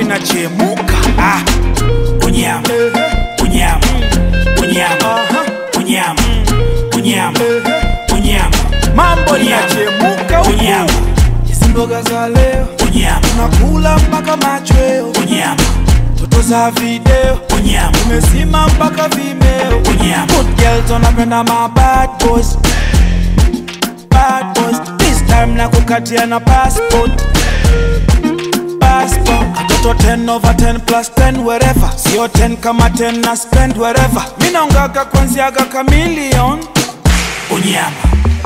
inachemuka ah. unyama unyama unyama unyama unyama unyama mambo inachemuka unyama hizi mboga za leo unyama tunakula mpaka machweo unyama toto za video unyama umesima mpaka vimeo unyama Good girls wanapenda ma bad boys Bad boys This time na kukatia na passport Passport Katoto 10 over 10 plus 10 wherever Sio 10 kama 10 na spend wherever Mina ungaga kwanziaga kamilion unyama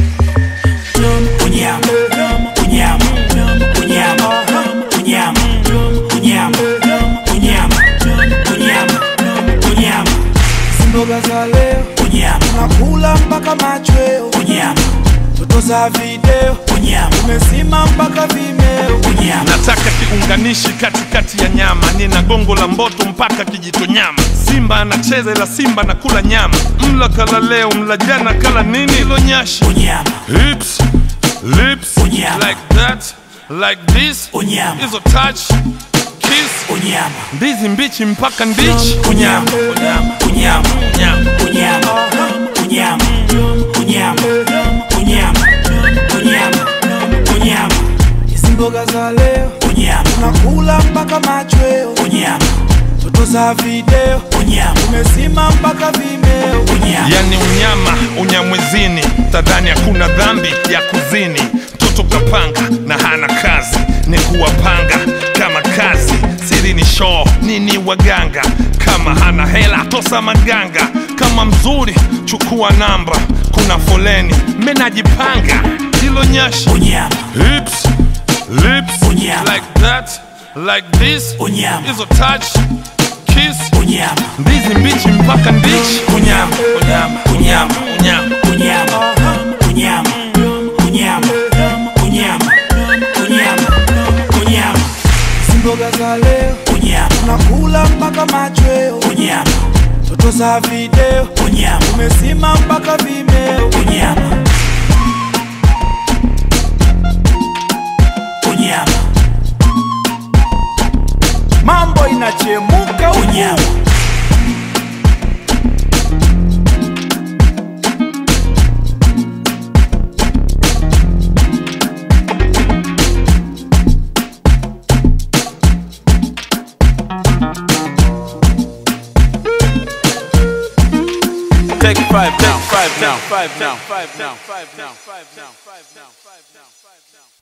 unyama unyama unyama unyama unyama unyama unyama unyama Mboga za leo unyama Tunakula mpaka machweo unyama Toto za video unyama Umesima mpaka vimeo unyama nataka kiunganishi katikati ya nyama nina gongo la mboto mpaka kijito nyama simba anacheza ila simba na kula nyama mla kala leo mla jana kala nini ilo nyashi unyama hips lips Unyama. like that like this Unyama. hizo touch kiss unyama ndizi mbichi mpaka ndichi unyama unyama unyama unyama unyama unyama unyama unyama unyama unyama Hizi mboga za leo unyama Tunakula mpaka machweo unyama Toto za video unyama Umesima mpaka vimeo unyama yani unyama unyamwezini tadhani hakuna dhambi ya kuzini mtoto kapanga na hana kazi ni kuwapanga kama kazi siri ni shoo nini waganga kama hana hela tosa maganga kama mzuri chukua namba kuna foleni menajipanga hilo nyashi unyama hips lips Unyama. like that like this Unyama. hizo touch kiss unyama ndizi mbichi mpaka ndichi unyama unyama unyama unyama unyama unyama unyama unyama unyama unyama Hizi mboga za leo unyama Tunakula mpaka machweo unyama Toto za video unyama Umesima mpaka vimeo unyama unyama Mambo inachemuka huku. unyama Take five now, five now, five now, five now, five now, five now, five now, five now.